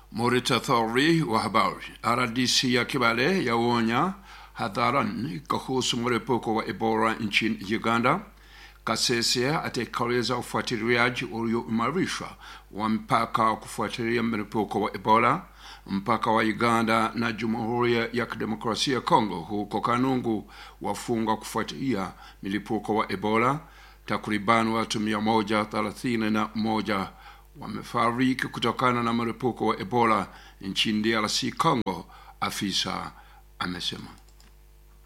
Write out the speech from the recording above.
Morita Thori wa habari. RDC ya Kibale yaonya hadharani kuhusu mlipuko wa Ebola nchini Uganda. Kasese atekeleza ufuatiliaji ulioimarishwa wa mpaka wa kufuatilia mlipuko wa Ebola. Mpaka wa Uganda na Jamhuri ya Kidemokrasia ya Kongo huko Kanungu wafungwa kufuatilia milipuko wa Ebola. Takriban watu mia moja thelathini na moja wamefariki kutokana na mlipuko wa Ebola nchini DRC Congo, afisa amesema.